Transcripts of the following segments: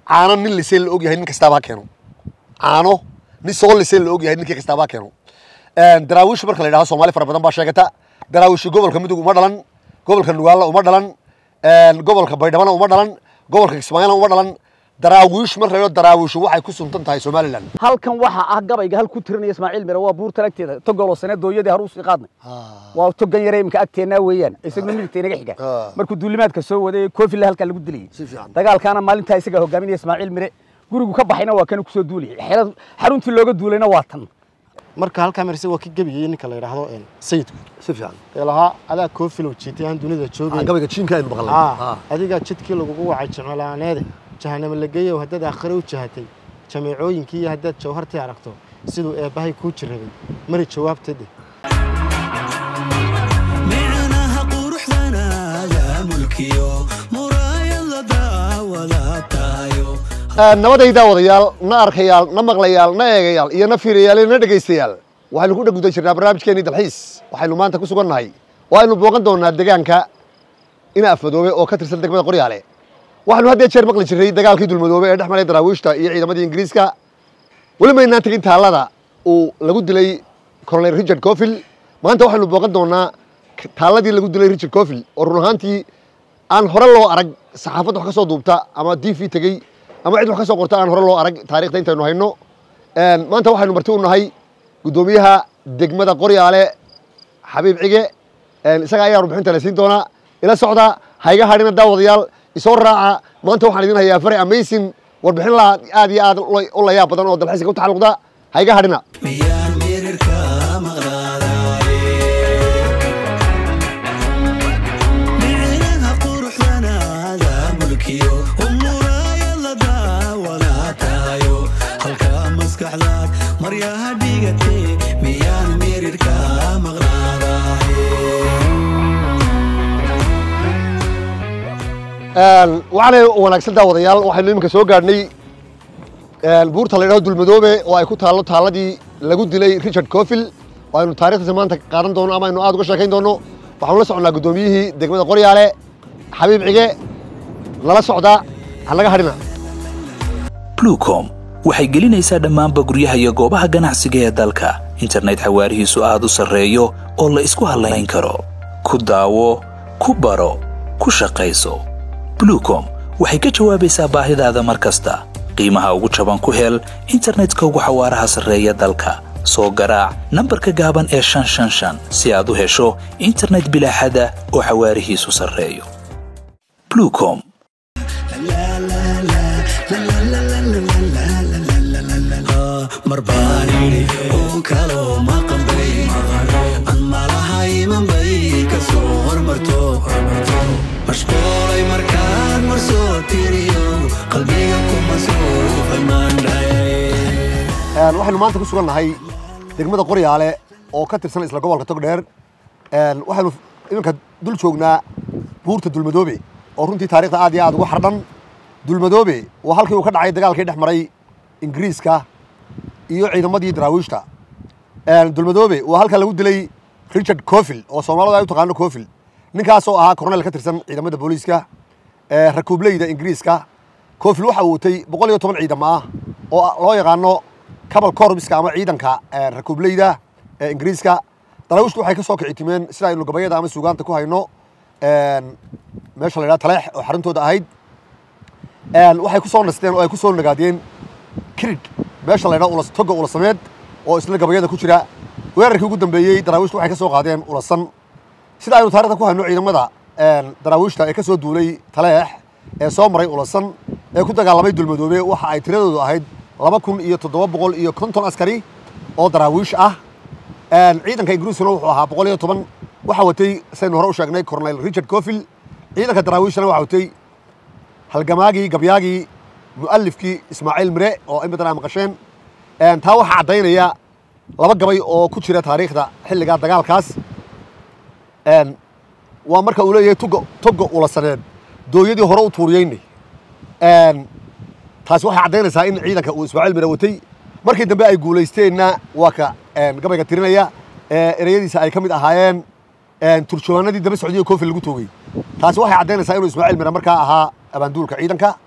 caano nin lisee la og yahay nin kastaaba ha keeno caano nin soo lisee la og yahay ninkii kastaaba ha keeno daraawiish marka la yidhahdo soomaali fara badan baa sheegata daraawiishi gobolka midug uma dhalan gobolka nugaalla uma dhalan gobolka baydhabana uma dhalan gobolka kismaayona uma dhalan daraawiish marka la yidhahdo daraawiishu waxay ku suntan tahay somaliland halkan waxa ah gabayga hal ku tirinaya ismaaciil mire waa buurta agteeda togoloo sane dooyadii har usii qaadnay waa togan yare imka agteennaa weeyaan isaguna midigta inaga xiga Ah. markuu duulimaadka soo waday koofilla halkaa lagu dilayay Si fiican. dagaalkaana maalintaa isagaa hogaaminaya ismaaciil mire gurigu ka baxayna waa kana kusoo duulayay xerad- xaruntii looga duulayna waa tan marka halkaa marse waa ka gebiyey ninka la yidhaahdo een, sayidku si fiican ee lahaa adaa koofilow jiitay aan dunida joogay gabayga jiinka aynu maqalnay Ah, adigaa jidkii lagugu wacay jeclaaneede jahanamo la geeyow haddaad aakhire u jahatay jameecooyinkii iyo haddaad jawhartii aragto siduu eebbahay kuu jirrabay mari jawaabteede micnaha quruxdana yaa mulkiyo muraayad la daawada tahayo nabadayda wadayaal na arkayaal na maqlayaal na eegayaal iyo na fiirayaal iyo na dhegaystayaal waxaynu ku dhegguda jirnaa barnaamijkeenii dalxiis waxaynu maanta ku sugan nahay waaynu booqan doonaa deegaanka ina afmadoobe oo ka tirsan degmada qoryaale waxaynu had iyo jeer maqli jirnay dagaalkii dulmadoobe ee dhex maray daraawiishta iyo ciidamadii ingiriiska weli maynaan tegin taallada uu lagu dilay colonel richard cofil maanta waxaynu booqan doonaa k- taalladii lagu dilay richard cofil oo run ahaantii aan hore loo arag saxaafadda wax ka soo duubta ama d v tegey ama cid wax ka soo qorta aan hore loo arag taariikhda intaynu hayno Een, maanta waxaynu marti u nahay guddoomiyaha degmada qoryaale xabiib cige Een, isaga ayaa warbixinta la siin doonaa ila socda hayga hadhina daawadayaal isoo raaca maanta waxaan idin hayaa fare amazing warbixin la aad iyo aad ula- u layaab badan oo dalxiiska u taxalluqda hayga hadhina miyaan mirirka maqnaadaye micnaha quruxdana yaa mulkiyo muraayad la daawada tahayo halkaa maskaxdaad maryaha dhigatee miyaan mirirka maqnaadaye Een, waxaanay wanaagsan daawadayaal waxaynu iminka soo gaadhnay een, buurta la yidhahdo dulmadoobe oo ay ku taallo taalladii lagu dilay richard cofil oo aynu taariikhdiisa maanta qaadan doono ama aynu aad uga sheekayn doono waxaanu la soconnaa guddoomiyihii degmada qoryaale xabiib cige lala socda hanaga hadhina blucom waxay gelinaysaa dhammaanba guryaha iyo goobaha ganacsiga ee dalka internet xawaarihiisu aad u sarreeyo oo la isku hallayn karo ku daawo ku baro ku shaqayso blucom waxay ka jawaabaysaa baahidaada mar kasta qiimaha ugu jaban ku hel internetka ugu xawaaraha sarreeya dalka soo garaac nambarka gaaban ee shan shan shan si aad u hesho internet bilaaxada oo xawaarihiisu sarreeyo blucom mar baan idhi oo kaloo maqanbay an malahay manbay ka soo hormarto mashquulay markaan mar soo tiriyo qalbiga kuma suufay maandhay Een, waxaynu maanta ku sugan nahay degmada qoryaale oo ka tirsan isla gobolka togdheer Een, waxaynu iminka dul joognaa buurta dulmadoobe oo runtii taariikhda aad iyo aad ugu xardhan dulmadoobe waa halkii uu ka dhacay dagaalkii dhex maray ingiriiska iyo ciidamadii daraawiishta Een, dulmadoobe waa halka lagu dilay richard cofil oo soomaalida ay u taqaano cofil ninkaas oo ahaa kornel ka tirsan ciidamada booliiska ee rakuubleyda ingiriiska cofil waxa uu watay boqol iyo toban ciidamo ah oo loo yaqaano cabal corpska ama ciidanka ee, rakuubleyda ee ingiriiska daraawiishtu waxay ka soo kici timeen sida aynu gabayada ama suugaanta ku hayno een, meesha la yidhaha taleex oo xaruntooda ahayd Een, waxay ku soo nasteen oo ay ku soo nagaadiyeen kirid meesha la yidhaha ulas toga ulasameed oo isla gabayada ku jira weerarkii ugu dambeeyey daraawiishtu waxay ka soo qaadeen ulasan sida aynu taarikhda ku hayno ciidamada een, daraawiishta ee ka soo duulay taleex ee soo maray ulasan ee ku dagaalamay dulmadoobe waxa ay tiradoodu ahayd laba kun iyo toddoba boqol iyo konton askari oo daraawiish ah Een, ciidanka ingiriiskuna wuxuu ahaa boqol iyo toban waxaa watay saynu hore u sheegnay cornel richard cofil ciidanka daraawiishana waxaa watay halgamaagii gabyaagii mu'alifkii ismaaciil mire oo in badan aa maqasheen Een, taa waxaa caddaynaya laba gabay oo ku jira taariikhda xilligaa dagaalkaas Een, waa marka uu leeyahay toga toga ulasaneed dooyadii hore u tuuriyeynay Een, taasi waxay caddaynaysaa in ciidanka uu ismaaciil mire watay markii dambe ay guulaysteenna waa ka een, gabayga tirinaya ee ereyadiisa ay ka mid ahaayeen een, turjumaanadii daba socdiyo koofil lagu toogay taasi waxay caddaynaysaa inuu ismaaciil mire markaa ahaa abaanduulka ciidanka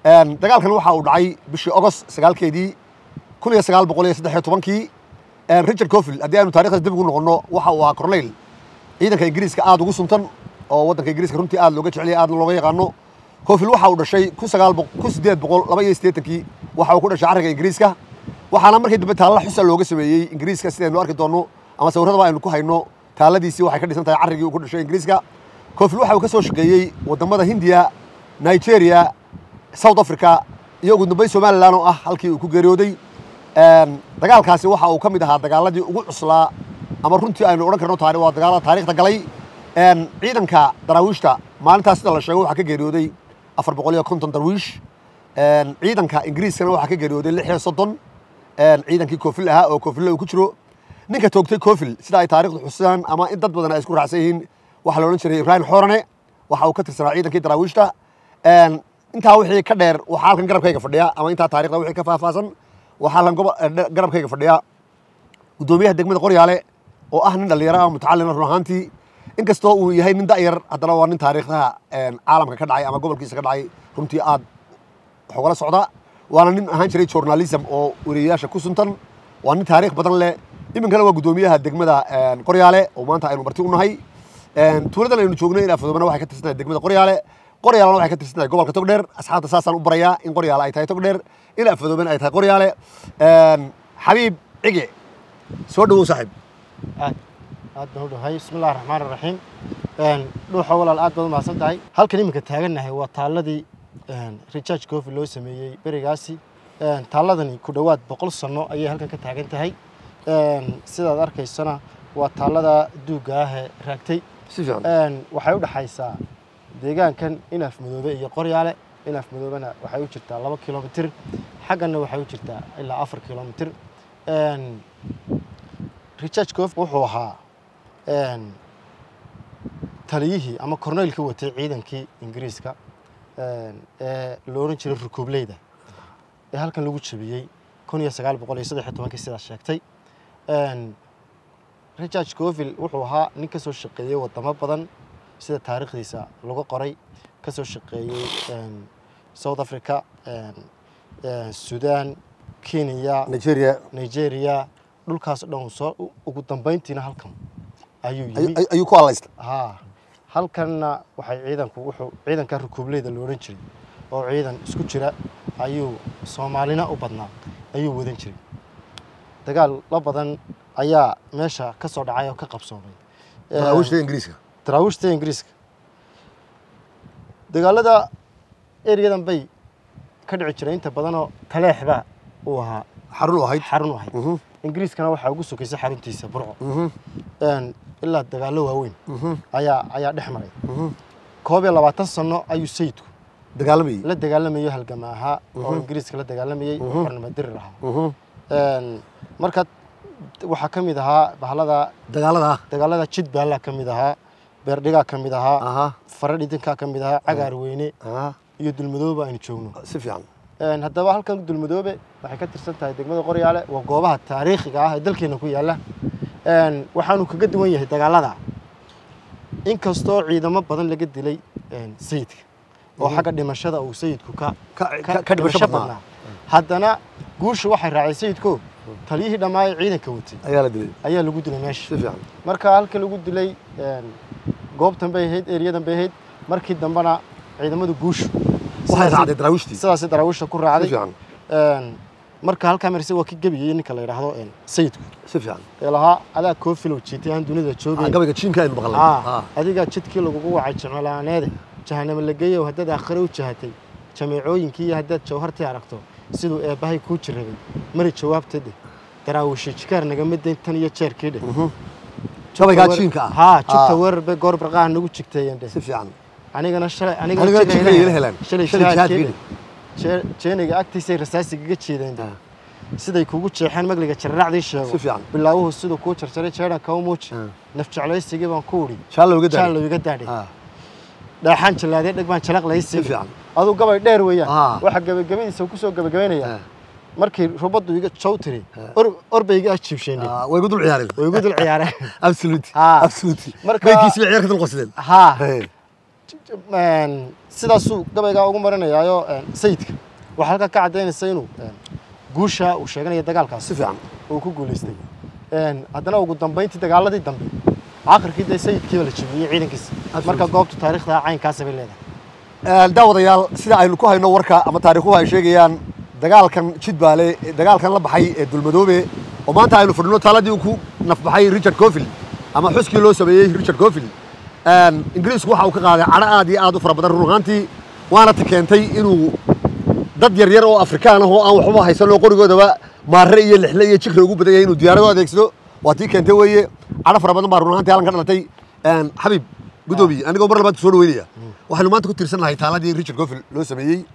Een, dagaalkan waxa uu dhacay bishii ogost sagaalkeedii kun iyo sagaal boqol iyo saddex iyo tobankii Een, richard cofield haddii aynu taarikhda dib ugu noqonno waxa uu ahaa corneyl ciidanka ingiriiska aad ugu suntan oo waddanka ingiriiska runtii aad looga jecel yahay aad looga yaqaano cofield waxa uu dhashay kun sagaal boq- kun siddeed boqol laba iyo siddeetankii waxa uu ku dhashay carriga ingiriiska waxaana markii dambe taalla xusa looga sameeyey ingiriiska sidaynu arki doonno ama sawirradaba aynu ku hayno taalladiisii waxay ka dhisan tahay carrigii uu ku dhashay ingiriiska cofield waxa uu ka soo shaqeeyey waddamada hindiya nigeria south africa iyo ugu dambeyn somaliland oo ah halkii uu ku geeriyooday Een, dagaalkaasi waxa uu ka mid ahaa dagaaladii ugu cuslaa ama runtii aynu odhan karno taari waa dagaalada taariikhda galay Een, ciidanka daraawiishta maalintaas sida la sheego waxaa ka geeriyooday afar boqol iyo konton darwiish Een, ciidanka ingiriiskana waxaa ka geeriyooday lix iyo soddon Een, ciidankii koofil ahaa oo koofille uu ku jiro ninka toogtay koofil sida ay taariikhdu xusaan ama in dad badan ay isku raacsan yihiin waxaa la odhan jiray ibrahim xoorane waxa uu ka tirsanaa ciidankii daraawiishta Een, intaa wixii ka dheer waxaa halkan garabkayga fadhiya ama intaa taariikhda wixii ka faahfaahsan waxaa halkan gobo- eh, dhe- garabkayga fadhiya gudoomiyaha degmada qoryaale oo ah nin dhallinyaro ah mutacalina run ahaantii inkastoo uu yahay nin da'yar haddana waa nin taariikhdaha een, caalamka ka dhacay ama gobolkiisa ka dhacay runtii aad wax ugala socda waana nin ahaan jiray journalism oo weriyayaasha ku suntan waa nin taariikh badan leh iminkana waa gudoomiyaha degmada een, qoryaale oo maanta aynu marti u nahay Een, tuuladan aynu joogno in afadoobana waxay ka tirsantahay degmada qoryaale qoryaalena waxay ka tirsantahay gobolka togdheer asxaabta saasaan u barayaa in qoryaale ay tahay togdheer in afadoobana ay tahay qoryaale Een, xabiib cige soo dhawow saaxiib aad aad baan u dhahay bismi illahi raxmaan raxiim dhuuxa walaal aad baad u mahadsan tahay halkan iminka taagannahay waa taalladii recharge cofi loo sameeyey berigaasi Een, taalladani ku dhowaad boqol sano ayay halkan ka taagan tahay Een, sidaad arkaysana waa taallada duugga ah ee raagtay si fiican Een, waxay u dhaxaysaa deegaankan inaaf madoobe iyo qoryaale inaaf madoobena waxay u jirtaa laba kilomitir xagganna waxay u jirtaa ilaa afar kilomitir Een, richard cof wuxuu ahaa een, taliyihii ama korneylkii watay ciidankii ingiriiska een, ee la odhan jiray rukuubleyda ee halkan lagu jabiyey kun iyo sagaal boqol iyo saddex iyo tobankii sidaas sheegtay Een, richard scoville wuxuu ahaa nin ka soo shaqeeyey wadamo badan sida taariikhdiisa lagu qoray ka soo shaqeeyey een, south africa een, een, sudan kenya nigeria nigeria dhulkaas oo dhan uu soo u- ugu dambeyntiina halkan ayuu ay- yimi ay- ayuu ku hadlaysta haa halkanna waxay ciidanku wuxuu ciidanka rukuubleyda la odhan jiray oo ciidan isku jira ayuu soomaalina u badnaa ayuu wadan jiray dagaal la badan ayaa meesha ka soo dhacay oo ka qabsoomay daraawiishta ingiriiska daraawiishta ingiriiska dagaalada eryadan bay ka dhici jiray inta badanoo taleexba uu ahaa xarun u ahayd xarun u ahayd Mhm, ingiriiskana waxaa ugu sokaysay xaruntiisa burco mhm, Een, ilaa dagaallo waaweyn mhm, ayaa ayaa dhex maray mhm. koob iyo labaatan sano ayuu sayidku dagaalamayey la dagaalamayo halgama ahaa oo Mhm. ingiriiska la dagaalamayey oo Mhm. xornimadirir ahaa Mhm. Een, marka waxaa ka mid ahaa bahalada dagaalada ah dagaalada jidbaallaa ka mid ahaa beerdhigaa ka mid ahaa aha fara dhidinkaa ka mid ahaa cagaar weyne aha iyo dulmadoobe aynu joogno si fiican Een, haddaba halkan dulmadoobe waxay ka tirsan tahay degmada qoryaale waa goobaha taariikhiga ah ee dalkeena ku yaalla Een, waxaanu kaga duwan yahay dagaalada inkastoo ciidamo badan laga dilay een, sayidka oo xagga dhimashada uu sayidku ka ka ka- ka- ka dhimasho badnaa haddana guusha waxay raacay sayidko taliyihii dhammaayee ciidanka watay ayaa la dilay ayaa lagu dilay si meesha fiican marka halka lagu dilay een, goobtan bay ahayd eryadan bay ahayd markii dambena ciidamadu guushu waxay sidaasi- raacday daraawiishtii si sidaasi daraawiishta ku raacday fiican Een, marka halkaa marse waa ka gebiyey ninka la yidhaahdo een, sayidku si fiican ee lahaa adaa koofilow jiitay aan dunida Ah, joogay gabayga jiinka aynu maqalnay Ah, Ah, adigaa jidkii lagugu wacay jimcolaaneede jahanamo la geeyow haddaad aakhire u jahatay jameecooyinkii iyo haddaad jawhartii aragto siduu eebbahay kuu jirrabay mari jawaabta dheh daraawishi jikaar nagama dayn tan iyo jeerkii dheh mhm. gabaygaa jiinka ah haa jugta Ah, weerar bay goor barqaha nagu jigteeyeen dheh si fiican anigana shalay anigana jiga jiinka ila ila helaan shalay shalay jihaad jihaadkii geli dheh. Jee- jeeniga agtiisay rasaasigaga jeedeen dheh. Ah, siday kugu jeexeen magliga jarraacdii si sheego fiican bilaawuhu siduu kuu jarjaray jeedhan kau muuji Ah. naf jeclaysigii baan ku udhi shaalla uga daay jaallow iga daadhay Ah, dhaaxaan jallaadee dheg baan jalaq si laysi fiican aduu gabay dheer Ah. weeyaan waxa gabagabadiisa ku soo gabagabaynaya Ah, markii rubaddu iga jow tiri Ah. or orba iga ajiibsheenay ah, way igu dul ciyaareen way igu dul ciyaareen absolute Ah. absolute Marka- maykiisi bay ciyaar ka dul qosideen haa Hey, een, sidaasuu gabaygaa ugu marinayaayo een, sayidka waxaa halkaa ka caddaynaysa inuu een, guusha uu sheeganayo dagaalkaas si fiican uu ku guulaystay Een, haddana ugu dambeyntii dagaaladii dambe aakhirkii dee sayidkiiba la jebiyey ciidankiisa marka goobtu taariikhda caynkaasa bay leedahay daawadayaal sida aynu ku hayno warka ama taariikhuhu ay sheegayaan dagaalkan jidbaale dagaalkan la baxay ee dulmadoobe oo maanta aynu fadhino taaladii uu ku nafbaxay richard cofield ama xuskii loo sameeyey richard cofield ingiriisku waxa uu ka qaaday cadho aad iyo aad u fara badan run ahaantii waana ta keentay inuu dad yar yar oo afrikaan ah oo aan waxba haysan oo qorigoodaba maare iyo lixle iyo jikre ugu badan yahay inuu diyaarado adeegsado waa tii keentay weeye cadho fara badan baa run ahaantii halkan ka dhalatay xabiib gudoomiye anigoo mar labaad soo dhaweynaya waxaynu maanta ku tiirsan nahay taaladii richard cofield loo sameeyey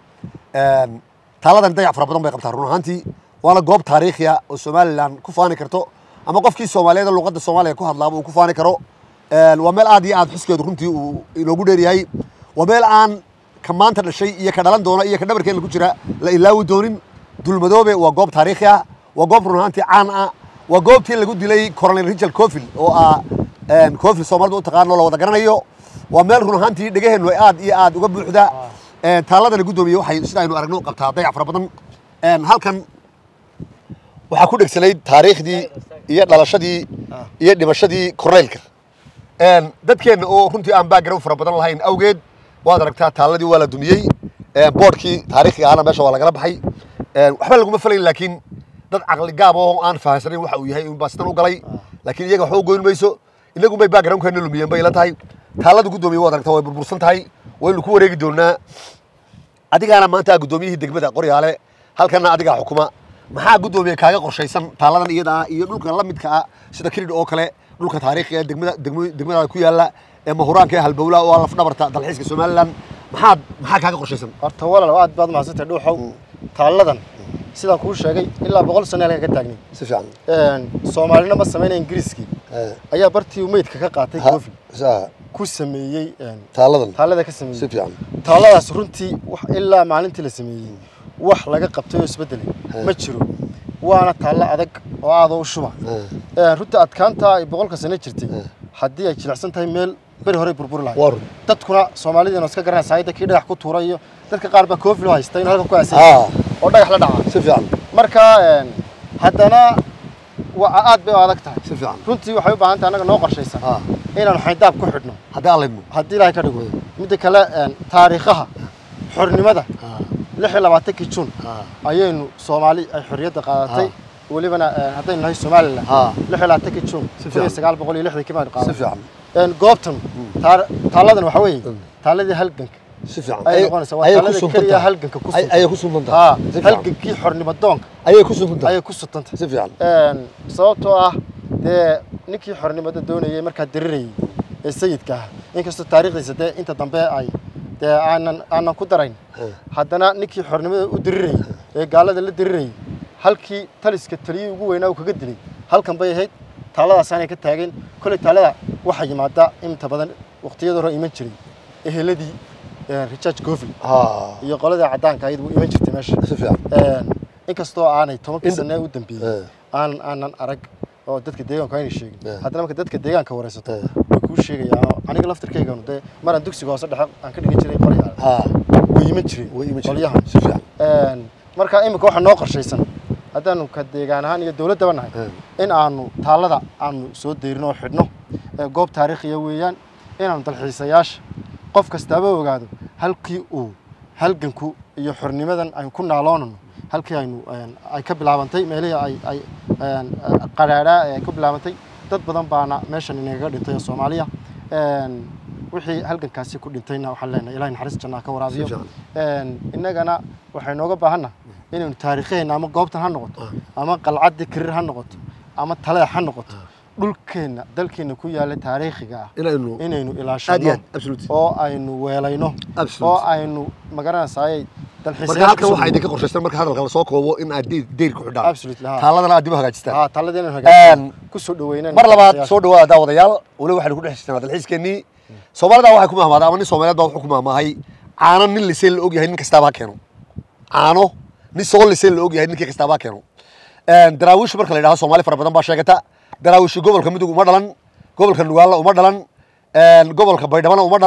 taaladan dayac fara badan bay qabtaa run ahaantii waana goob taariikhiya oo somalilan ku faani karto ama qofkii soomaaliyeed oo luqadda soomaaliya ku hadlaaba uu ku faani karo waa meel aad iyo aad xuskeedu runtii uu inoogu dheeryahay waa meel aan ka maanta dhashay iyo ka dhalan doona iyo ka dhabarkeena ku jira la ilaawi doonin dulmadoobe waa goob taariikhi ah waa goob run ahaantii caan ah waa goobtii lagu dilay coronel richard cofield oo ah cofield soomaalida u taqaano la wada garanayo waa meel run ahaantii dhegaheennu ay aad iyo aad uga buuxda taaladana guddoomiye waxay sida aynu aragno qabtaa dayac fara badan halkan waxaa ku dhegsanayd taariikhdii iyo dhalashadii iyo dhimashadii korneylka dadkeenna oo runtii aan background fara badan lahayn awgeed waad aragtaa taaladii waa la dumiyey boodhkii taariikhiga ahna meesha waa lagala baxay waxba laguma falayn laakiin dad caqli gaab oo aan fahansanayn waxa uu yahay unbaa sidan u galay laakiin iyaga waxba u goyn mayso inagun bay backgroundkeena lumiyeen bay ila tahay taalada guddoomiye waad aragtaa way burbursan tahay waynu ku wareegi doonaa adigaana maanta guddoomiyihii degmada qoryaale halkana adigaa xukuma maxaa guddoomiye kaaga qorshaysan taaladan iyada ah iyo dhulka la midka ah sida kirid oo kale dhulka taariikhiga degmada degmadaada ku yaala ee mahuraanka ee halbowlaha oo laf dhabarta dalxiiska somalilan maxaad maxaa kaaga qorshaysan horta walaal aad baad mahadsantay dhuuxow taalladan sidaan kuu sheegay ilaa boqol sano halkan ka taagnay si fiican soomaalina ma samaynaya ingiriiskii ayaa bartii uu meydka ka qaatay cofi ku sameeyey taaladan taallada ka si sameeyey fiican taalladaas runtii wax ilaa maalintii la sameeyey wax laga qabtay oo isbeddelay ma jiro waana taallo adag oo aadoo u shuba runtii adkaanta ay boqolka sano jirtay haddii ay jilicsan tahay meel beri horey burburi lahay waa run dadkuna soomaalidiina iska garanaysa hayda kii dhagax ku tuura iyo dadka qaar baa koofilo haysta inuu halkan ku Ah. aasay oo dhagax la dhaca si fiican marka een, haddana waa aad bay u adag tahay si fiican runtii waxay u baahan tahay annaga noo qorshaysan Ah. inaanu xayndaab ku xidhno haddii aan laydmo haddii ilaahay ka dhigo midda kale een, taariikhaha xornimada lix iyo labaatankii juun ayaynu soomaali ay xorriyadda qaadatay welibana een, haddaynu nahay somalilan Ah. lix iyo labaatankii juun Si kun iyo fiican. sagaal boqol iyo lixdankii baynu si qaadatay fiican Een, goobtan taar- taalladan waxa weeye taalladii halganka si fiican ay noqonaysaa waa ayay ku taalada suntan keliya tahay halganka ku Ay- suntan. ayay ku suntan tahay haa si fiican halgankii xornimo doonka ayay ku suntan tahay ayay ku sutantay si fiican Een, sababtoo ah dee ninkii xornimada doonayay markaa dirirayay ee sayidka ah inkastoo taariikhdiisa dee inta dambe ay dee aanan aanan ku darayn haddana ninkii xornimada u dirirayay ee gaalada la dirirayay halkii taliska taliyii ugu weynaa uu kaga dilay halkan bay ahayd taalladaasaanay ka taageen kolley taallada waxaa yimaada inta badan waqtiyada hore iman jiray eheladii een, richard gofield haa iyo qoladii caddaanka ayadu iman jirtay meesha si fiican Een, inkastoo aanay tobankii In- sane u dambeeyey Eh. aan aanan arag oo dadka deegaanku aynay sheegin Eh. haddana marka dadka deegaanka waraysato Eh. way kuu sheegayaan aniga laftirkayganu dee maraan dugsiga hoose dhexe aan ka dhigan jiray qoryaal haa way iman jireen way iman jireen. qolyahan si fiican Een, marka imika waxaa noo qorshaysan haddaanu ka deegaan ahaan iyo dowladdaba nahay in aanu taallada aanu soo deyrino oo xidhno ee goob taariikhiya weeyaan inaanu dalxiisayaasha qof kastaaba ogaado halkii uu halganku iyo xornimadan aynu ku naaloonano halkii aynu een, ay ka bilaabantay meelihii ay ay een, qadhaadhaa ee ay ku bilaabantay dad badan baana meeshan inagaga dhintay oo soomaaliya Een, wixii halgankaasi ku dhintayna waxaan leenahay ilahay naxariis jannaa ka waraabiyo Si fiican. Een, innagana waxay nooga baahanna inaynu taariikheena ama goobtan ha noqoto ama qalcaddii karir ha noqoto ama taleex ha noqoto dhulkeenna dalkeenna ku yaalla taariikhiga ah inaynu inaynu aad iyo ilaashano aad absolute oo aynu weelayno Absolute. oo aynu magaranaysaayay marka dalxiisayaasha halkan kusoo waxaa idinka dhaweeyo. qorshaysan marka hadalka lasoo koobo in aad deyr deyr ku xidhaan Absolutely, haa. taaladana aad dib u hagaajistaan haa talladii inaynu Een, hagaajino kusoo dhaweynayno mar labaad dalxiisayaasha. soo dhawaada daawadayaal weli waxaynu ku dhex jirnaa dalxiiskeenii soomaalida waxay ku mahmaadaa ama nin soomaaliyeed baa wuxuu ku mahmaahay caano nin liseen la ogyahay nin kastaaba ha keeno caano nin soo liseen la ogyahay ninkii kastaaba ha keeno Een, daraawiish marka la yidhahdo soomaali fara badan baa sheegata daraawiishi gobolka mudug uma dhalan gobolka nugaalla uma dhalan een, gobolka baydhabana uma dhalan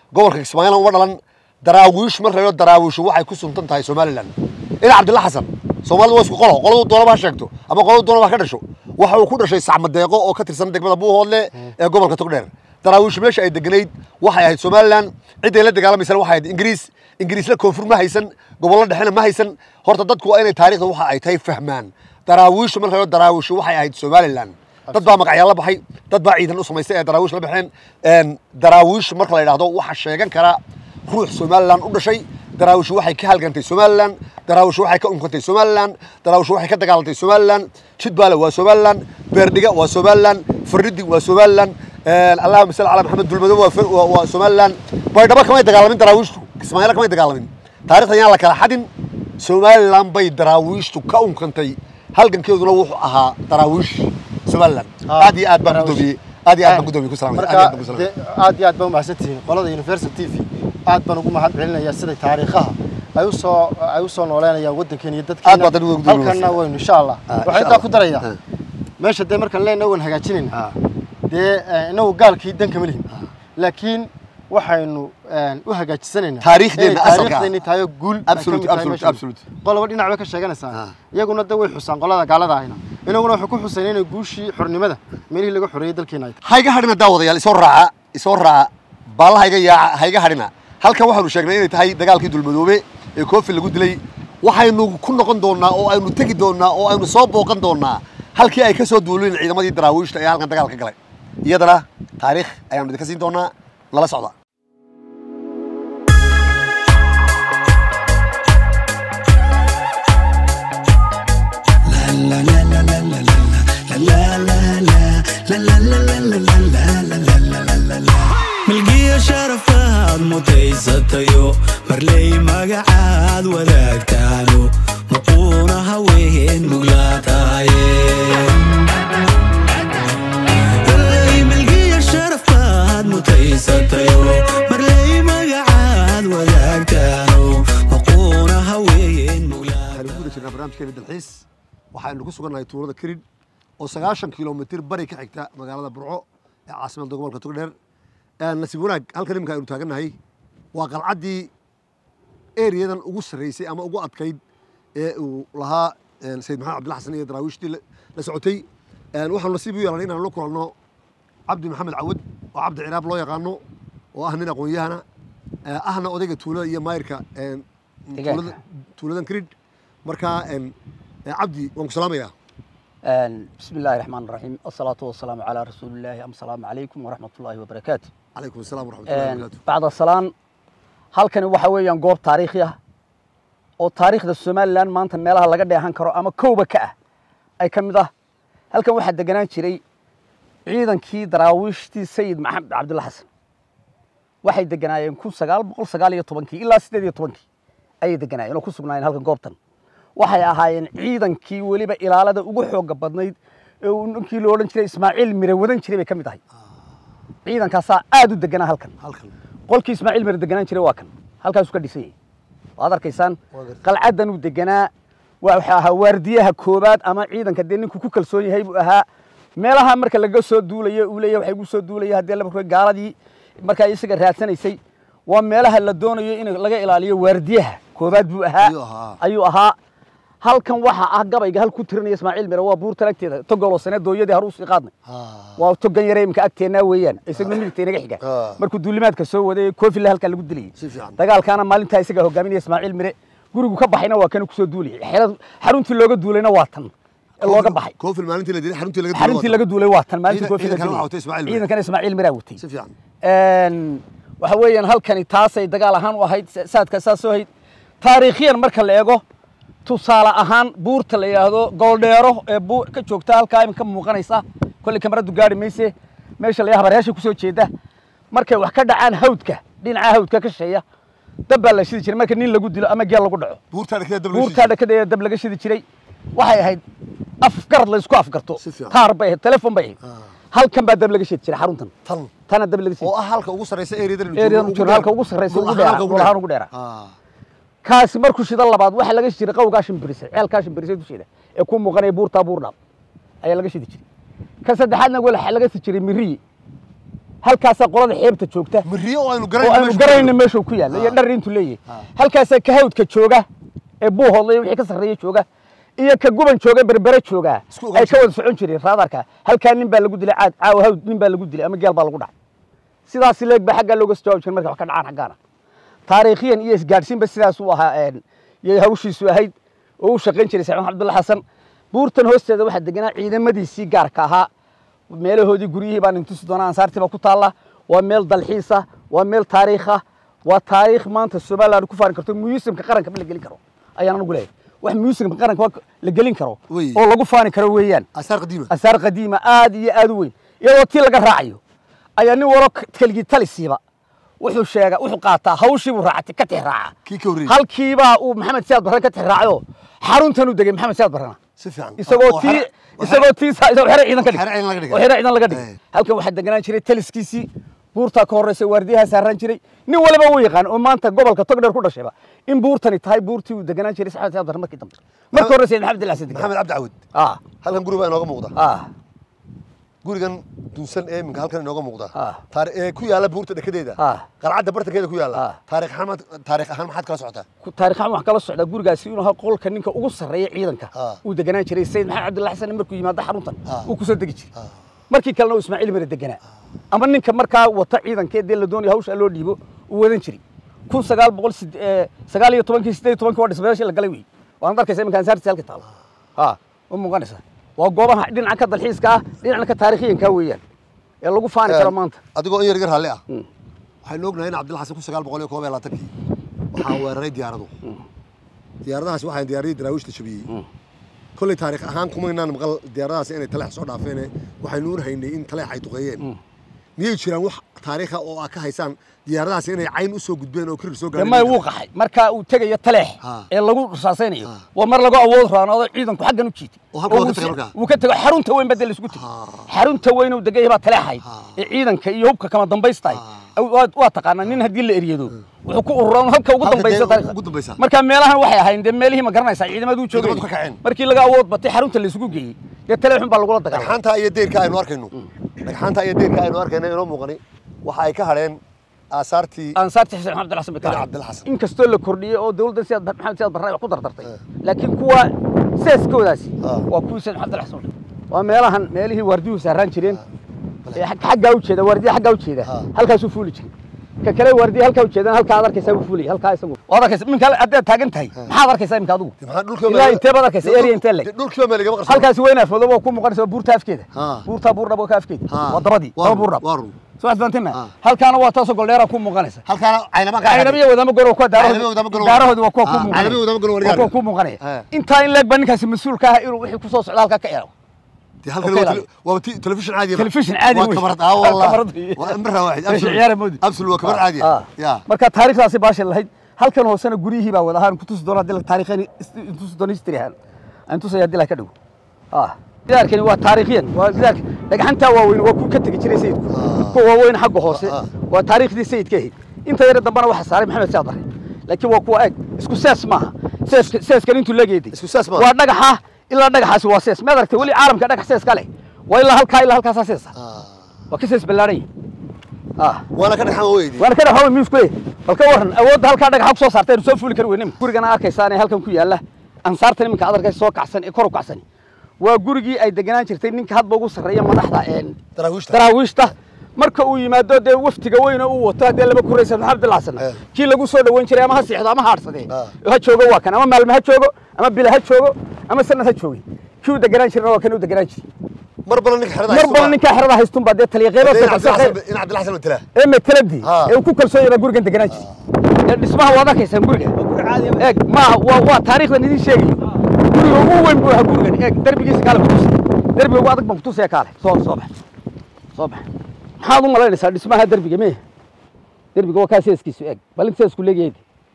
gobolka kismaayilan uma dhalan daraawiish mar reero daraawiishu waxay ku suntan tahay somalilan ina cabdilla xasan soomaalida waa isku qolo qoladu doonaba ha sheegto ama qoladu doonaba ha ka dhasho waxa uu ku dhashay sacmadeeqo oo ka tirsan degmada buuhoodle ee gobolka togdheer daraawiishu meesha ay deganayd waxay ahayd somalilan cidday la dagaalamaysana waxay ahayd ingiriis ingiriisla koonfur ma haysan gobollo dhexena ma haysan horta dadku waa inay taariikhda waxa ay tahay fahmaan daraawiishu mar reero daraawiishu waxay ahayd somalilan dad baa magacyaal la baxay dad baa ciidan u samaystay ee daraawiish la baxeen een, daraawiish marka la yidhaahdo waxa sheegan kara ruux somalilan u dhashay daraawish waxay ka halgantay somalilan daraawish waxay ka unkantay somalilan daraawish waxay ka dagaalantay somalilan jidbaale waa somalilan beerdhiga waa somalilan faridi waa somalilan allahuma salli calaa maxamed dulmado waa Far- waa- waa somalilan baydhabo kamay dagaalamin daraawiishtu kismaayila kamay dagaalamin taarikhda yaan la kala xadin somalilan bay daraawiishtu ka unkantay halgankeeduna wuxuu ahaa daraawiish somalilan Ah, aad iyo aad baan daraawiish. gudoomiye aad iyo aad baan gudoomiye ku salaamay aad iyo aad marka baan ku salaamay dee aad iyo aad baa umahadsantihiin qolada universal t v aad baan ugu mahad celinaya siday taariikhaha ay u soo ay u soo nooleynayaan waddankeena iyo dadkeena Aad baad adigu ugu halkanna duulaysaa. waynu insha allah Ah, waxaan insha intaa ku Allah. darayaa Ah. meesha dee markaan leenahay waan hagaajinayna Ah. dee eh, inagu gaalkii dan kama lihin laakiin waxaynu eh, u hagaajisanaynaa Taariikhdeenna inay asalka ah. taariikhdeenni tahay oo guul ay ka Absolute, mid tahay absolute, meeshan. absolute. qoloba dhinac bay ka sheeganaysaa Ah. iyaguna de way xusaan qolada gaalada ahina inaguna waxay ku xuseen inay guushii xornimada meelihii laga xoreeyey dalkeena ay tahay hayga hadhina daawadayaal isoo raaca isoo raaca baallaha iga yaaca hayga hadhina halkan waxaanu sheegnay inay tahay dagaalkii dulmadoobe ee koofi lagu dilay waxaynu ku noqon doonaa oo aynu tegi doonaa oo aynu soo booqan doonaa halkii ay ka soo duuleen ciidamadii daraawiishta ee halkan dagaalka galay iyadana taariikh ayaanu idinka siin doonaa nala socda milgiya sharafaad mutaysatayo marley magacaad wadaagtaano maquuna haween muglaataye milgiya sharafaad mutaysatayo marley magacaad wadaagtaano maquuna haween muglaataye waxaanu ku guda jirnaa barnaamijkeena dalxiis waxaynu ku sugannahay tuulada kirin oo sagaashan kilomitir bari ka xigta magaalada burco ee caasimadda gobolka togdheer nasiib wanaag halkan iminka aynu taagannahay waa qalcaddii eriyadan ugu sarreysay ama ugu adkayd ee uu lahaa sayid maxamed cabdilla xasan iyo daraawiishtii la- la socotay waxaanu nasiib u yeelanay inaanu la kulanno cabdi maxamed cawad oo cabdi ciraab loo yaqaano oo ah nin aqoon-yahana eh, ahna odayga tuulada iyo maayirka eh, Deegaanka. tuulada- tuuladan kirid marka eh, eh, cabdi waan ku salaamayaa بسم الله الرحمن الرحيم الصلاة والسلام على رسول الله أم السلام عليكم ورحمة الله وبركاته calaykum asalaam waraxmatullahi wabarakaatu بعد السلام halkani waxa weeyaan goob taariikhi ah oo taariikhda somalilan maanta meelaha laga dheehan karo ama kowba ka ah ay ka mid ah halkan waxaa deganaan jiray ciidankii daraawiishtii sayid maxamed cabdulla xasan waxay deganaayeen kun sagaal boqol sagaal iyo tobankii ilaa siddeed iyo tobankii ayay deganaayeen oo ku sugnaayeen halkan goobtan waxay ahaayeen ciidankii weliba ilaalada ugu xooga badnayd ee uu ninkii lo odhan jiray ismaaciil mire wadan jiray bay ka mid ahay ciidankaasaa aad u deganaa halkan halkan qolkii ismaaciil mire deganaan jiray waa kan halkaasuu ka dhisan yahay waad arkaysaan Waa gartay. qalcaddan uu deganaa waa wuxuu ahaa waardiyaha koobaad ama ciidanka dee ninku ku kalsoon yahay buu ahaa meelaha marka laga soo duulayo uu leeyahay waxay gu soo duulaya haddii la markay gaaladii markaa isaga raadsanaysay waa meelaha la doonayo in laga ilaaliyo waardiyaha koobaad buu ahaa Ayuu ahaa. ayuu ahaa halkan waxa ah gabayga hal ku tirinaya ismaaciil mire waa buurtan agteeda togoloo sane dooyadii har usii qaadnay waa togan yare imka agteennaa weeyaan isaguna midigta inaga xiga Ah. markuu duulimaadka soo waday koofile halkaa lagu dilayay Si fiican. dagaalkaana maalintaa isaga hogaaminaya ismaaciil mire gurigu ka baxayna waa kan kusoo duulayay xerad- xaruntii looga duulayna waa tan ee looga baxay koofil maalintii la dilay xaruntii laga dilay xaruntii waa laga duulay waa tan maalintii Ciidan- koofile ciidankana waxaa watay Ismaaciil Mire. ciidankana ismaaciil miraa watay si fiican Een, waxa weeyaan halkani taasay dagaal ahaan u ahayd sa- saadka saas oo ahayd taariikhyan marka la eego tusaale ahaan buurta la yidhaahdo gooldheero ee buu ka joogta halkaa iminka muuqanaysa kolley kamaradu gaari mayse meesha la habareyaasha kusoo jeeda markay wax ka dhacaan hawdka dhinaca hawdka ka shisheeya dab baa la shidi jiray marka nin lagu dilo ama geel lagu dhaco buurtaa dhakada dab buurtaa dhakadeeda dab laga shidi jiray waxay ahayd afgarad la isku afgarto Si fiican. taar bay ahayd telefon bay ahayd halkan baa dab laga shidi jiray xaruntan tan tana dab laga shidi oo ah halka ugu sarreysa eriyadan Eriyadan u jiro, halka ugu sarreysa, ugu dheera, dhul ahaan ugu dheera. Ah. kaasi markuu shida labaad waxaa laga shidi jiray qawgaa shimbirise ceelkaa shimbirise dusheeda ee ku muuqanaya buurtaa buurdhaab ayaa laga shidi jiray ka saddexaadna waxaa laga shidi jiray miriyi halkaasaa qolada xeebta joogta mariyo oo aynu oo aynu garayna meeshuu ku yaalla iyo dhar intuu leeyahay halkaasaa ka hawdka jooga ee buuhoodla iyo wixii ka sarreeya jooga iyo ka guban jooga berbere jooga Isku ogaan ay ka wada socon jireen raadarka halkaa nin baa lagu dilay caad caawa hawd nin baa lagu dilay ama geel baa lagu dhacay sidaas leeg baa xaggaa looga soo jawaabi jiray marka wax ka dhacaan xaggaana taariikhiyan iyo isgaadhsiinba sidaas uu ahaa een, yay hawshiisu ahayd oo u shaqayn jiray saciid maxamed cabdulla xasan buurtan hoosteeda waxaa deganaa ciidamadiisii gaarka ahaa meelahoodii guryihii baan intusi doonaa ansaartii baa ku taalla waa meel dalxiisa waa meel taariikha waa taariikh maanta somaliland ku faani karto museumka qaranka la gelin karo ayaan anagu leeyahay wax museumka qaranka waa la gelin karo Wey. oo lagu faani karo weeyaan asaar qadiima asaar qadiima aad iyo aad u weyn iyadoo tii laga raacayo ayaa nin waro keligii talisiiba wuxuu sheega wuxuu qaataa hawshii buu raacatay ka tix raaca kii ka horreeyey halkiibaa uu maxamed siyaad barre ka tix raacayo xaruntan u degay maxamed siyaad barrena si fiican isagoo Oo tii xere- oo isagoo tii sa- isagoo xere ciidan ka Xere ciidan laga dhigay dhigay. oo xere ciidan laga dhigay Eh. halkan waxaa deganaan jiray taliskiisii buurtaa ka horreysay waardiyaha saaraan jiray nin waliba uu yaqaan oo maanta gobolka togdheer ku dhashayba in buurtani tahay buurtii uu deganaan jiray saxamed siyaad barre markii dambe markii horreysay maxamed ilaasin maxamed degan cabdi cawad ah halkan guri baa inooga muuqda ah gurigan dunsan ee iminka halkan inooga muuqda Ah. taari- ee ku yaalla buurta dhekedeeda Ah. qalcadda bartankeeda ku Ah. yaalla taariikh ahaan maad- taariikh ahaan maxaad kala socotaa ku- taariikh ahaan waxaan kala socdaa gurigaasi inuu ahaa qolka ninka ugu sarreeya ciidanka Ah. uu deganaan jiray sayid maxamed cabdulla xasan markuu yimaado xaruntan Ah. uu kusoo degi jiray markii kalena uu ismaaciil mare deganaa ama ninka markaa wata ciidankee dee la doonaya hawsha loo dhiibo uu wadan jiray kun sagaal boqol sid- ee, sagaal iyo tobankii siddeed iyo tobankii waa dhismayaashii la galay wey waanad arkaysa iminka ansaartiisa halka taalo ha u muuqanaysa waa goobaha dhinaca ka dalxiiska ah dhinacna ka taariikhiyanka weeyaan ee lagu faani karo maanta adigoo in yar yar halle ah waxaynu ognahay in cabdilla xasan kun sagaal boqol iyo koob iyo labaatankii waxaa weeraray diyaaradu diyaaradahaasi waxaan diyaariyey daraawiishta jabiyey kolley taariikh ahaan kumaynaan maqal diyaaradahaasi inay taleex soo dhaafeen waxaynu un haynay in taleex ay duqeeyeen miyay jiraan wax taariikha oo aad ka haysaan diyaaradahaasi inay cayn u soo gudbeen oo kirir soo dee may wuu qaxay markaa uu tegayo taleex Ah. ee lagu rasaasaynayo Ah. waa mar lagu awood raanoodo ciidanku xaggan u jiitay Oo halka waa ka wuu tagay si- markaa? wuu ka tego xarunta weyn badel isku tegey xarunta weyn uu degay baa taleexayd ee ciidanka iyo hubka kama dambaystahay waa- waa taqaanaa nin haddii la eryado wuxuu ku ururaa halka ugu Halka dambaysa dee taariikhda. ugu dambaysa. marka meelahan waxay ahayn dee meelihii ma garanaysaa ciidamadu joogay Ciidamadu ka kaceen. markii laga awood batay xarunta la isugu geeyey dee taleexun baa lagula dagaalamay dhagxaanta iyo deyrka aynu arkayno dhagxaanta iyo deyrka aynu arkayno inoo muuqani waxa ay ka hadheen aasaartii ansaarti xuseen maxamed xasan bay ka Xuseen ahayd. Cabdilla Xasan. inkastoo la kordhiyey oo dawladda siyaad maxamed siyaad barre wax ku dardartay laakiin kuwa seeskoodaasi Ah. waa kuwii sayid maxamed xasan waa meelahan meelihii waardiyuhu saaraan jireen ee xag- xaggaa u jeeda waardiya xaggaa u jeeda Ah. halkaasuu fuuli jiray ka kale waardiya halkaa u jeedana halkaa ad arkaysaa uu fuulaya halkaa isagu waad arkaysa iminka haddaad taagan tahay maxaad arkaysaa iminka adigu maxaa dhulka ilaa intee baad arkaysa area intee leg dhulkiiba meel igama qarsan halkaasi weynaa foodo waa ku muuqanaysa waa buurta afkeeda Ah. buurtaa buurdhab waa ka afkeeda Ah. waa dabadii Waa daba run, buurdhab waa run. soo xasbantina Ah. halkaana waa taasoo goldheera ku muuqanaysa halkaana caynama ka caynabiya wadamo goro kuwa Caynabiya wadamo goro. daarahoodi waa kuwa ku Ah, muuqanaya caynabiya wadamo goro waa wargaar. kuwa ku muuqanaya Ah. intaa in leeg baa ninkaasi mas-uulka ah inuu wixii kusoo socda halkaa ka eego dee halkan Okay, waa laalo. tele- waa ti- telefishin caadi ah. Telefishin caadi waa wey. kamarad ah wallah Kamarad wey. waa imra waaxid Meesha ciyaara moodi. absol waa kabar caadi Ah. ah ya marka taariikhdaasi baasha lahayd halkan hoosena guryihii baa wada ahaan kutusi doona haddii la taariikhani intusi doona history ahaan aan tusaya haddii la ka dhigo ah gidaarkani waa taariikhiyan waa gidaarka dhagxantaa waaweyn waa ku ka tegi jiray sayidku kuwa waaweyn xagga hoose Ah. waa taariikhdii sayidka ahayd inta yare dambana waxaa saaray maxamed siyaad barre laakiin waa kuwa eeg isku sees maaha seeska seeskan intuu legeeday Isku sees maaha. waa dhagaxa ilaa dhagaxaasi waa sees maad aragtay weli caalamka dhagax sees ka leh waa ilaa halkaa ilaa halkaasaa seesa waa ka sees ballaadhan yahay ah waana ka dhexan weydi waana ka dhaxawa miisku eh bal ka waran awoodda halkaa dhagaxa ku soo saartay aynu soo fuuli kari weyne gurigana arkaysaan ee halkan ku yaalla ansaartan iminka aad arkaysa soo kacsan ee kor u kacsan waa gurigii ay deganaan jirtay ninka hadba ugu sarreeya madaxda een daraawiishta daraawiishta marka uu yimaado dee waftiga weyne uu wato haddee laba kuraysa maxamed abdilla xasan Eh. kii lagu soo dhoweyn jiray ama ha siixdo ama ha adhsadee Ah. ha joogo waa kan ama maalme ha joogo ama bila ha joogo ama sanad ha joogay kii u deganaan jirna waa kan u deganaan jiray mar badan ninka xerada mar badan ninkaa xerada haystun baa dee taliya qeybo in cabdilla xasan matala ee mateladii Ah. ee uu ku kalsoon yahay baa gurigan deganaan jiray ee dhismaha waad arkaysaan guriga eeg maaha waa waa taariikhdan idiin sheegayo guriga ugu weyn buu ahaa gurigan eeg derbigiisa kaale kutusay derbiga ugu adag baan kutusaya kaale soo soo bax soo bax maxaad u malaynaysaa dhismaha derbiga mee derbiga waa kaa seeskiisu eeg bal inta seesku leegayay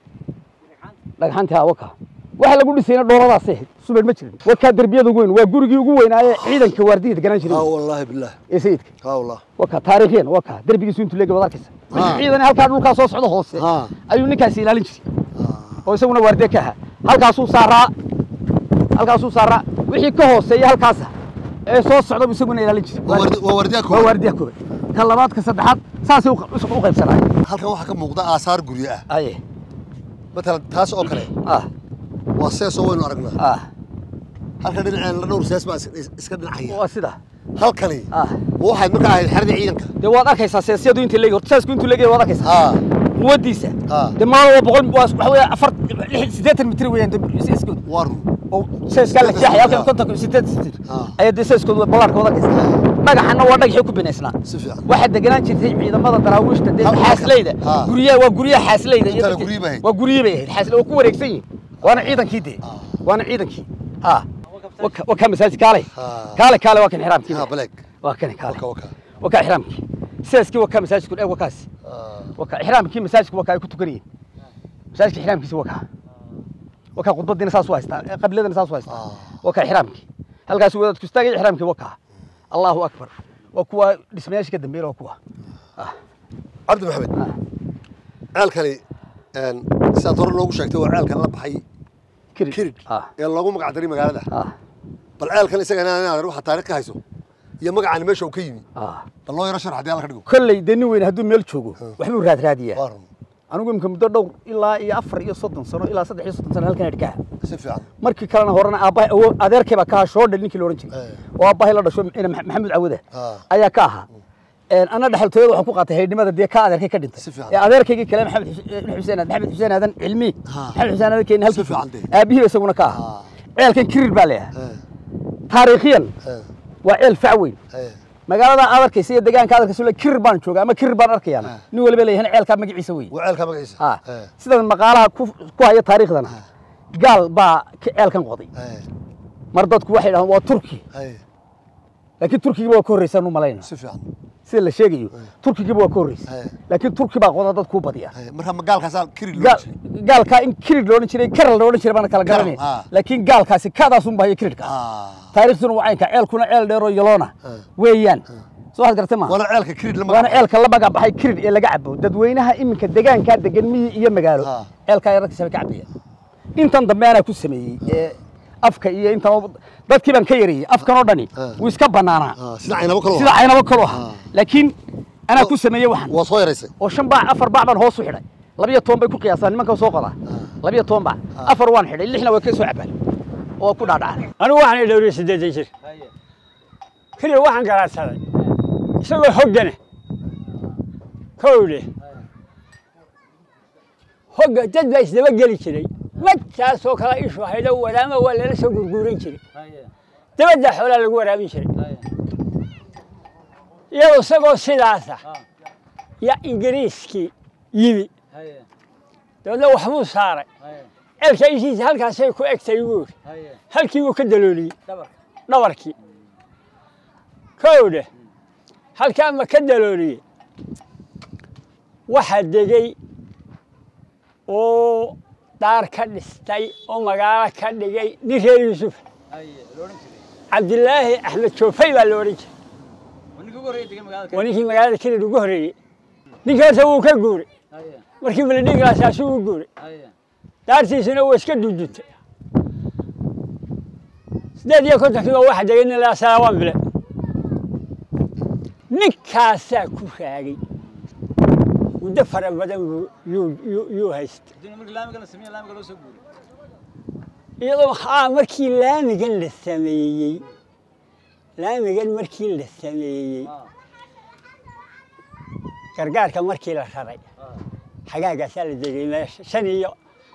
dhagxantii haa waka waxa lagu dhisayna dhooladaas ahayd subad ma jirin waa kaa derbiyada ugu weyn waa gurigii ugu weynaaye ciidanka waardiya deganaan jiray ها والله بالله ee sayidka ها والله waka taariikhiyan waka derbigiisu intuu leegay waad arkaysa Ah. ciidan halkaa dhulkaa soo socda hoose Ah. ayuu ninkaasi ilaalin jiray oo isaguna waardiye ka ahaa halkaasuu saaraa halkaasuu saaraa wixii ka hooseeya halkaasa ee soo socda buu isaguna ilaalin jiray ووردي- وورديها waa كوبا. waardiya koobaad ka labaad ka saddexaad saasay u q- u qaybsanayeen halkan waxaa ka muuqda aasaar guryo ah aye matalan taas oo kale ah waa seesoo waynu aragnaa ah halkan dhinaceen la dhowr sees baa is- is- iska dhinacaya waa sida halkani ah ma waxayd markaa ahayd xeradii ciidanka dee waad arkaysaa seesyadu inta leegi horta saasku intuu leegi waad arkaysaa haa quwadiisa Ah. dee maal waa boqol waa waxa weeye afar lix siddeetan mitir weeyaan dee seeskoodu waa run oo seeskaa la jeexaya halkan Ah. konton siddeetan mitir Ah. ayaa dee seeskoodu ballaarka wada arkaysaa dhagaxana waa dhagaxii ku binaysnaa si fiican waxaa deganaan jirtay ciidamada daraawiishta dee Halka- xaasleyda Ah. guryaha waa guryaha xaasleyda iyo Intana dadkii- guryihi bay ahayd. waa guryihi bay ahayd xaasle waa ku wareegsan yihin waana ciidankii dee Ah. waana ciidankii ha waka waka masaajid kaale Ah. kaale kaale waa kan xiraamkii haa baleeg waa kan kaale waka waka waka xiraamkii sidaskii waka masaajidku dheeg wakaas Ah, waka xiraamkii masaajidku waka ay ku tukanayeen masaajidka xiraamkiisa waka waka khudbadiina saas u haystaa ee qabiladana saas u haystaa Ah. waka xiraamkii halkaas wadaadku istaagay xiraamkii waka allahu akbar waa kuwa dhismayaasha ka dambeeyay waa kuwa cabdi maxamed Ah. ceelkani een, sidaad hore noogu sheegtay waa ceelkan la baxay kirid kirid ah ee loogu magac daray magaalada ah bal ceelkan isagana inaad waxa taariikh ka hayso iyo magacani meesha uu ka yimi ah bal loo yaro sharax haddii alla ka dhigo kolley dee nin weyne hadduu meel joogo waxbuu raadraadiyaa waa run anigu imika muddo dhowr ilaa iyo afar iyo soddon sano ilaa saddex iyo soddon sano halkan adhikaha si fiican markii kalena horena aabbahay awo adeerkay baa ka ahaa shoodhel ninkii la odhan jiray Eh. oo aabbahay la dhasho ina Max- maxamed cawada Ah. ayaa ka ahaa Een, anna dhexaltooyada waxaan ku qaatay haydhnimada dee ka adeerkay ka dhintay Si fiican. ee adeerkaygii kale maxamed Xus- eh, xuseen aadan maxamed xuseen aadan cilmi Ah. maxamed xuseen aadan keeni halkii Si fiican dee. aabihiiba isaguna ka ahaa Ah. ceelkan kirir baa leeyahay Eh, taariikhiyan eh, waa ceel fac weyn eh. magaalada aad arkaysa iyo deegaanka aad arkaysa kirir baan joogaa ama kirir baan arkayaan Ah. nin waliba leeyahay ceelkaa magaciisa wey waa ceelka magaciisa ah Eh, sidan maqaalaha ku ku haya taariikhdana gaal baa ka- ceelkan qoday eh, mar dadku waxay dhahaan waa turki eh, laakiin turkigiiba waa ka horreysaan u malayna si fiican sida la sheegayo turkigiiba waa ka horreysay Eh. laakiin turki baa qoda dadku u badiya Eh, marka ma gaalkaasaa kiri loo Gaal- jiray gaalkaa in kirid loodhan jiray karal loodhan jiray baana kala Karal, garanay ah. laakiin gaalkaasi kaadaasun bahayo kiridhka Ah, taariikhduna waa caynka ceelkuna ceel dheeroo yaloona Eh. weeyaan soo waxaad gartay ma waana ceelka kirid la waana magac ceelka la magac baxay kirid ee laga cabo dadweynaha iminka deegaankaa degan miyi iyo magaalo Ah. ceelkaa yararkiisa bay ka cabaya intan dambe anaa ku sameeyey ee afka iyo intan oo- dadkii baan ka yareeyey afkan oo dhani Ah. wuu iska banaanaa Ah, sida caynabo kaloo sida caynabo kaloo Ah. ahaa laakiin anaa ku sameeyey waxan waa soo yaraysay oo shan baac afar baac baan hoos u xidhay labiyo toban bay ku qiyaasaan nimanka soo qodaa labiyo toban baac afar waan xidhay lixna waa ka soo cabaan oo ku dhaadhacaan anigu waxaan dhowriye siddeetan jir keliya waxaan garaadsaday isagoo hoggana kowdhe hogga dad baa isdaba geli jiray madkaasoo kale ishu haydo wadaama waa lala soo gurguuran jiray dabadda xoolaa lagu waraabin jiray iyadoo isagoo sidaasa yaa ingiriiskii yimi dabeedna waxbuu saaray ceelka ishiisa halkaasay ku egtay buu yidhi halkii buu ka dalooliyey dhabarkii kowdhe halkaa ma ka dalooliyey waxaa degey oo daar ka dhistay oo magaalo ka dhigay nin reer yuusuf cabdilaahi axmed joofay baa la odhan jiray waa ninkii magaalada kelid ugu horreeyey ninkii horta wuu ka guuray markii miladhiiglaasaasu u guuray daartiisuna waa iska duduntay sideed iyo kontonkii baa waxa degay nin laa salaawaan bile ninkaasaa ku raagay muddo fara badan buu yuu- yuu- yuu haystay iyadoo haa markii laamigan la sameeyey laamigan markii la sameeyey gargaarka markii la raray xagaagaasaa la degay meesha shan iyo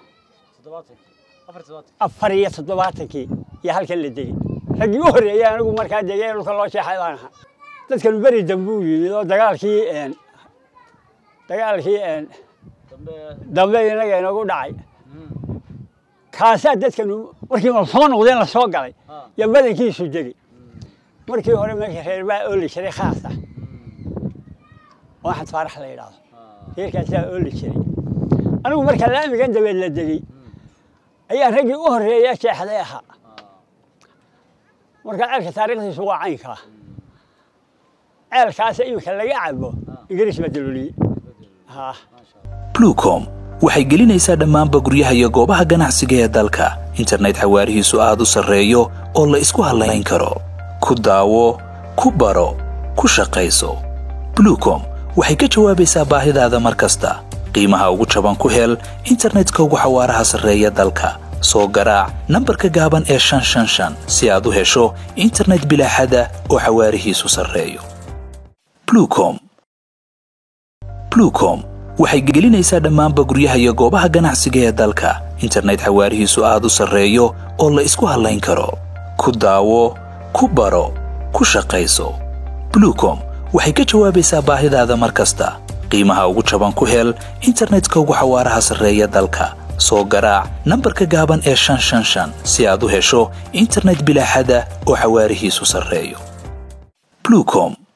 afar iyo toddobaatankii iyo halkan la degey raggii u horreeyey anigu markaa degay dhulka loo jeexay baan ahaa dadkan beri dambe u yimid oo dagaalkii een, dagaalkii een, dambe inaga inagu dhacay kaasaa dadkan markii ma soo noqdeen la soo galay iyo badankiisu degey markii hore meesha reer baa ooli jiray khaas ah oo axmed faarax la yidhaahdo reerkaasaa ooli jiray anigu marka laamigan dabeed la degey ayaa raggii u horreeya jeexday ahaa marka ceelka taariikhdiisu waa caynkaa ceelkaasa iminka laga cabo ingiriis baa dalooliyey haa blucom waxay gelinaysaa dhammaanba guryaha iyo goobaha ganacsiga ee dalka internet xawaarihiisu aad u sarreeyo oo la isku hallayn karo ku daawo ku baro ku shaqayso blucom waxay ka jawaabaysaa baahidaada mar kasta qiimaha ugu jaban ku hel internetka ugu xawaaraha sarreeya dalka soo garaac nambarka gaaban ee shan shan shan si aad u hesho internet bilaaxada oo xawaarihiisu sarreeyo blucom blucom waxay gelinaysaa dhammaanba guryaha iyo goobaha ganacsiga ee dalka internet xawaarihiisu aad u sarreeyo oo la isku hallayn karo ku daawo ku baro ku shaqayso blucom waxay ka jawaabaysaa baahidaada mar kasta qiimaha ugu jaban ku hel internetka ugu xawaaraha sarreeya dalka soo garaac nambarka gaaban ee shan shan shan si aad u hesho internet bilaaxada oo xawaarihiisu sarreeyo blucom